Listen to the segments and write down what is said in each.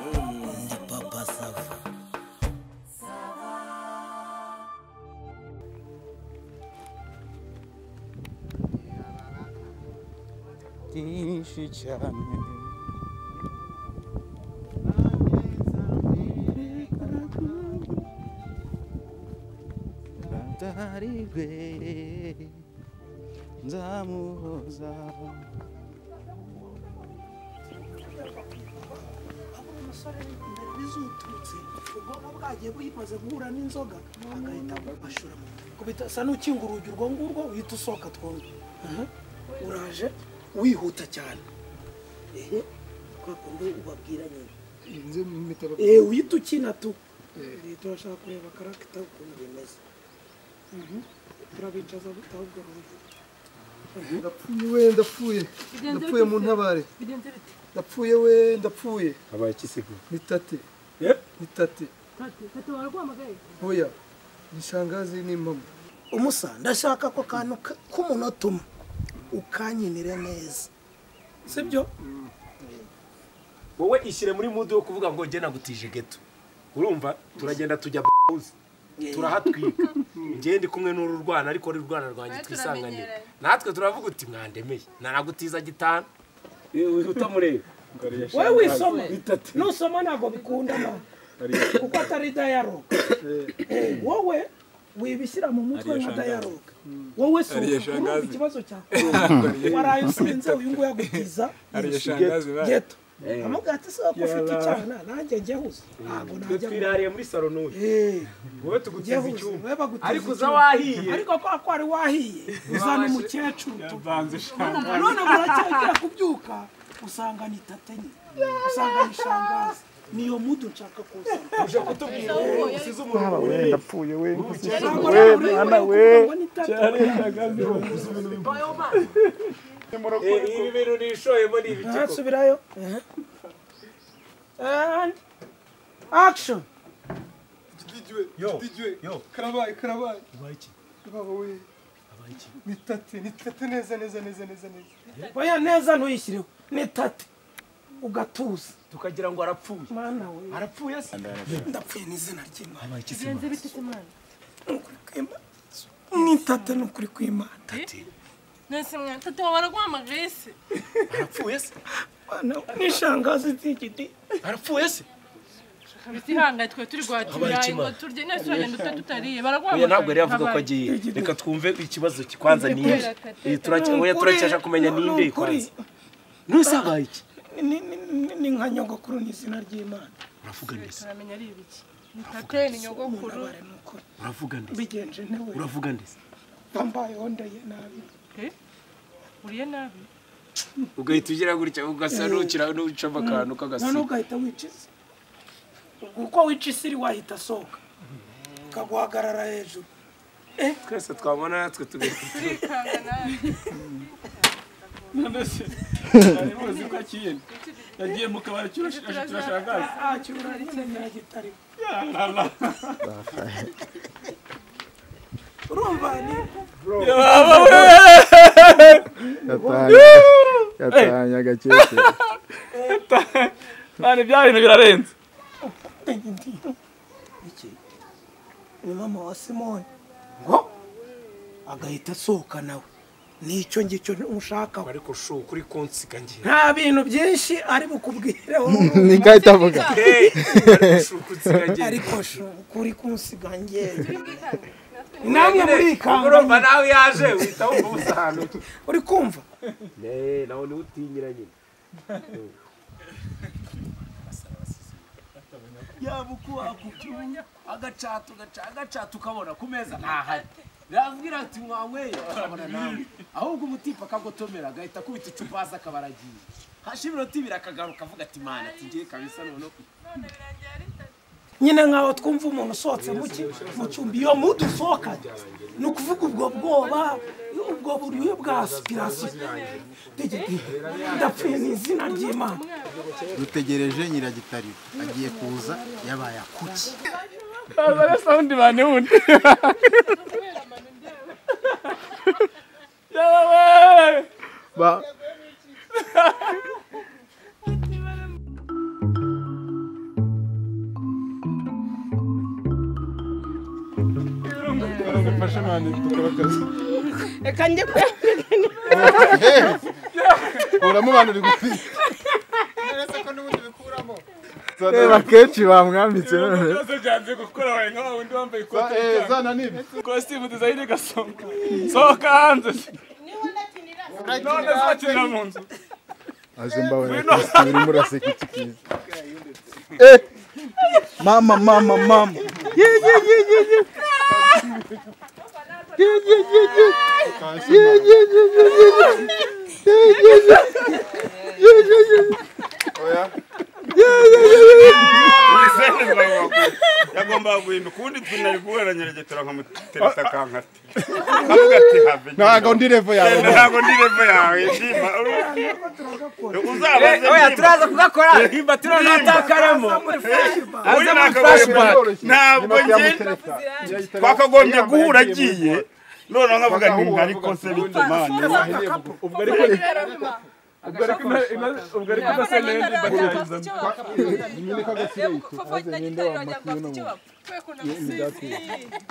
ni papa sava byinshi cyane atari rwe nzamuhoza abura umusore imbere bizuturutse ubwonko bwagiye buyimaze guhura n'inzoga agahita ashora kubita asa n'ukinga urugi urwo ngurwo uhita usohoka twombi Aha, uraje wihuta cyane ehe kwa kundi ubabwira nyine inzu mitabo eee uhita ukina tu leta urashaka kureba karagita ukuntu bimeze Mhm. turabicaza ahubwo rugi ndapfuye we ndapfuye ndapfuye mu ntabare ndapfuye we ndapfuye habaye ikisigo nitate nitate oya nishangazi n'impamo umusa ndashaka ako kantu ka- k'umunota umwe ukanyinire neza sibyo wowe ishyire muri mudu yo kuvuga ngo njye nagutije geto urumva turagenda tujya buzi turahatwika njye ndi kumwe n'uru rwana ariko uru rwana rwanjye Mwe twisanganye turamenyeranye. natwe turavuga uti mwandemeye ntanagutiza gitanu utamureba wowe wisoma nusoma ntabwo bikundana kuko atari dayaroga wowe wibishyira mu mutwe nka dayaroga wowe si urumva ikibazo cyawe waraye usinze uyu nguyu agutiza geto amubwira ati se ko ufite icyana nanjye njyehuze ntabwo najya twirariye muri salo n'uyu Eh, wowe tugutiza njyehuze icyuma wowe bagutiza ariko uza icyuma. wahiye ariko kwa ko wari wahiye uzana umukecuru none buracyagira kubyuka usanga ni tate nye usanga ni shangazi niyo mudu nshaka kuzana uje kutubwira wowe usize umuntu ndapfuye we Cyangwa nawe urayibona kugira ngo ni tate. Eh, ibi bintu nishoyemo ni Aha, ibikiko subirayo and action didiwe didiwe karabaye karabaye baba we nitate nitate neza neza neza neza neza oya neza ntuyishyireho ni tate ugatuza tukagira ngo arapfuye mana we arapfuye se ndapfuye n'izina ry'imana None Nukuri kw'Imana. ni tate ni ukuri kw'imana se mwana, tata wawe araguhamagaye se? arapfuye se Mana we, ni shangazi z'igiti arapfuye se Kabisa ihangaye twe turi guhatiraye ngo turye none se uragenda uta tutariye baraguhamagaye. oya ntabwo yari yavuga ko agiye reka twumve ikibazo kikwanza niye oya turacyasha kumenya ninde kwanza nuse habaye iki ni nka nyogokuru ni izina ry'imana uravuga ndetse Turamenya ari ibiki. Ni tate, ni nyogokuru. ntabare ni ukuri uravuga ndetse mbigenje ntewe uravuga ndetse bambaye ondeye nabi Eh? Uriye nabi. ugahita ugira gutya ugasa n'ukira n'ucamo akantu k'agasi none ugahita wiciza uko wica isiri wahita asohoka ukaguhagarara hejuru twese twabona natwe tugahita Turikanga nabi. yagiye mu kabari cy'urashagazi Turashaka. ntacyo urarikira nyiragitari urumva ni yatanye agakecuru none bya bintu birarenze iki ni mama wa simoni ngo agahita asohoka nawe nicyo ngicyo ushaka ariko shu kuri konsiga ngiye nta bintu byinshi ari bukubwireho niko ahita avuga shu kunsiga ngiye ariko shu kuri kunsiga Turi ngeye bwikange. Natwe namwe muri urumva kanganye nawe yaje uhita wumva ubusa ahantu uri kumva nawe niwe utinyira nyine yaba uko wakubyumva agacata ugaca agacata ukabona ku meza ntahari yambwira ati mwanyweye ukabona nawe ahubwo umutipe akagotomera agahita akubita icupa hasi akaba aragiye hashira iminota ibiri akagaruka avuga ati mana ati ngiye kabisa noneho none birangira ari tate. nyine nkaho twumva umuntu usohotse mu ki- mu cyumba iyo mudu usohokanye ni ukuvuga ubwo bwoba ubwo buryohe bwa aspirasiyo ndapfuye ni izina ry'imana dutegereje nyiragitari agiye kuza yabaye akuki azana sawundi mani wundi Kubera amano ndeba. yaba we Ba- Ati mfashe mani dukora akazi reka njye kuyabwira kuramo abantu uri gufite neza ko n'ubundi bikuramo reba kenshi bamwambitse none ibibazo byanze gukora wawe nka wundi wambaye ikoti ry'icyaha. zana n'ibi kositimu dizayine gasonga sohoka hanze none zakinira mu nzu aje mbabona kristo urimo uraseka iki cyiza Eh! mama mama mama Ye, ye, ye, ye, ye. Ye, ye, ye, ye. Ye, ye, ye, ye, ye, ye. Ye, ye, ye. Ye, ye, ye. Ye, ye, ye, ye, ye. yagombaga guhinduka ubundi twinari guhera nyeregetera nkamutereta akankata akavuga ati have ntago ndi revo yawe ntabwo ndi revo yawe ndima uzabaze turaza kugakora nimba turanatakamo uri muri nakagoye flashback. ntabwo ngenda twakagombye guhura agiye noneho nkavuga nti Bakahuha, ariko se bitumane ubwo ariko ina- ina- ubwo ariko idasenya yindi ndagerageza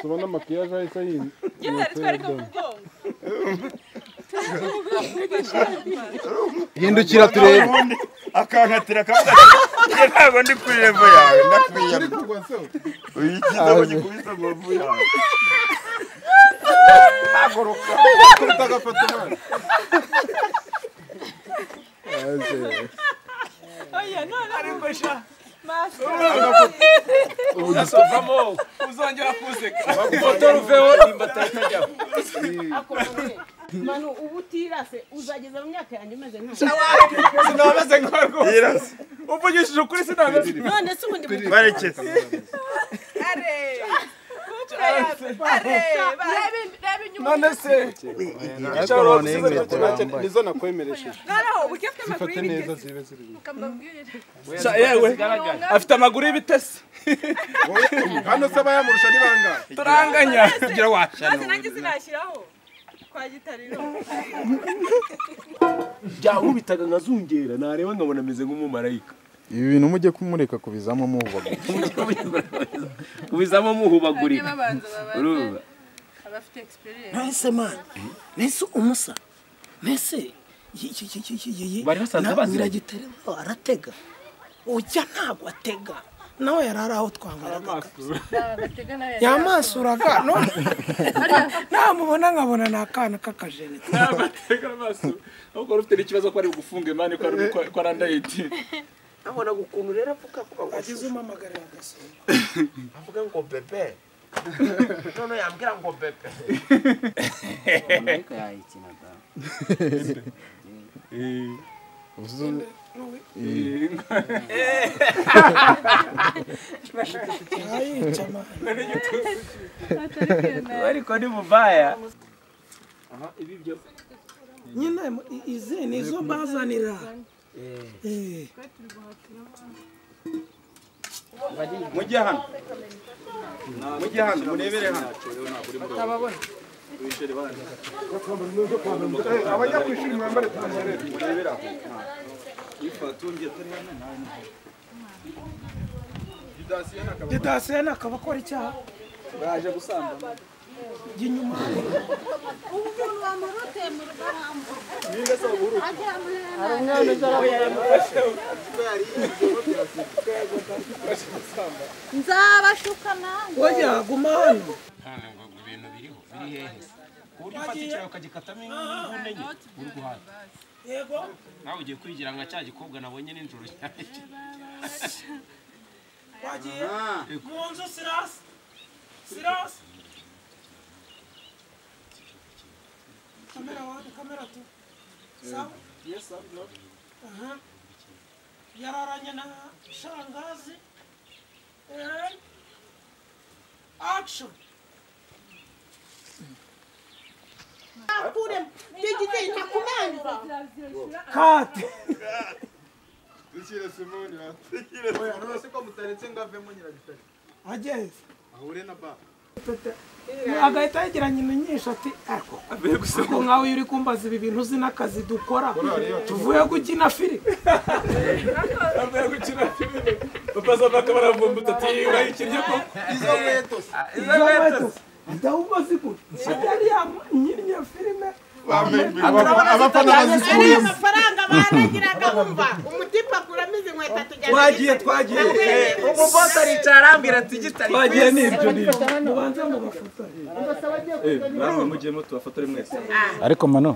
tubona makiyaje ahise yindi hindukira turebe ubundi akankatira akavuga ati "Njye ntabwo ndi kuri revo yawe ndakwiyama uyu cyiza ngo gikubise mu mvu yawe urasovamo uzongera kuzeka bagufotora uveho nimba atatajyaho manu ubu utirase uzageza mu myaka yanjye umeze nka sinameze nka rwose yirasa uvugishije ukuri sinameze none se ubundi mu barekeza none se ariko cyangwa none wagusize y'inkweto inkweto nanjye wambaye nizo nakwemeresheje fate neza zibe ziri Sha- yewe afite amaguru y'ibitesi hano se abayamurusha ni bangahe turanganya kugira wacu byaba ubitaga nkazungera nareba nkabona ameze nk'umumarayika ibi bintu mujye kumureka kubizamo muvuga ubizamo muhubagurika urumva abafite experience Nese man, nese umusa, nese Bari basanzwe baziranye? nyiragitare ngo aratega ujya ntabwo atega nawe yari ari aho twangaraga batega nawe yamasuraga none namubona nkabona ni akana k'akajene amateka amaso ahubwo wari ufite n'ikibazo ko ari bugufunga imani ko ari- ko ari andayiti abonaga ukuntu rero avuga ko agize umamagarira agasonga avuga ngo bebe none yambwira ngo bebe yayica mani ariko ni muvaya nyine mu- i- izi ni zo bazanira Eh. mujye hano mujye hano murebere hano abajya ku ishuri mwambare tumenyerere didasena akaba akora icyaha baje gusambana inyuma nzabashuka nawe oya guma hano none ngo ibintu biriho biri hehe ku buryo ufata icyayi ukagikatamo inkoni enye urwara yego nawe ugiye kwigira nka cya gikobwa nabonye nijoro cyane wagiye mu nzu sirasi sirasi kamera wani kamera tu sawa aha yararanye na shangazi and action nakure ndigite ntakumanza cut dushyire simoni hasi none ko mutaretse ngo avemo nyiragitare ageze ahure na ba agahita yigira nyina nyinshi ati ariko ariko nkawe uri kumbaza ibi bintu uzi n'akazi dukora tuvuye gukina filime avuye gukina filime bapaza bakaba barambumbutse ati "Uyu wayikinnye ko izo nkweto se Izo nkweto adahubwo zigura yari yanyinnye filime abafana bazikuye amafaranga baragiraga wumva umutipa kuramiza inkweto atujyana Twagiye, twagiye. umubosi aricara arambwira ati gitari twagiye n'ibyo n'ibyo mubanze mubafotore namwe mujyemo tubafotore mwese ariko mano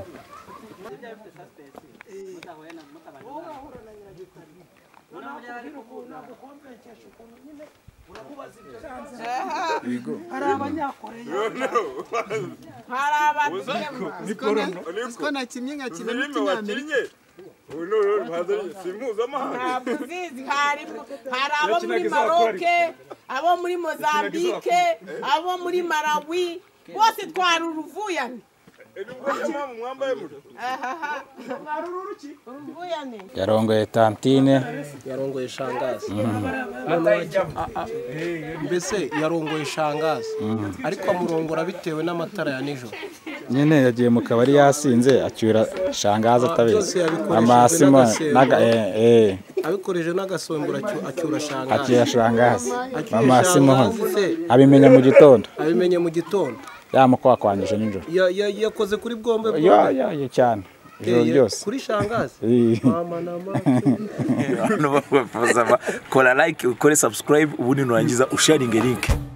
Ibigo. hari abanyakoreya hari Ni porono. abantu nakinnye nkakina Filime wakinnye ubu ni uruhu ruhazanye si mpuzamahanga ntabwo uzizi hari hari abo muri maroke abo muri mozambike abo muri marawi bose twari uruvuyane uruvuyane yarongoye tantine yarongoye shangazi Mhm. mbese yarongoye shangazi Mhm. ariko amurongora bitewe n'amatara ya nijoro nyine yagiye mu kabari yasinze acyura shangazi atabizi Byose yabikoreshejwe amasimo n'agasembo. naga eh eh abikoreje n'agasombura acyu- acyura shangazi acyura shangazi Acyura amasimo shangazi se abimenya mu gitondo abimenye mu gitondo yamukwakwanyije nijoro Ya- ya- yakoze kuri bwombe yo yo yo cyane ijoro Eh, ryose kuri shangazi Eh. mama na mama abantu bakubaza ba- kora like ukore subscribe ubundi nurangiza usharinge link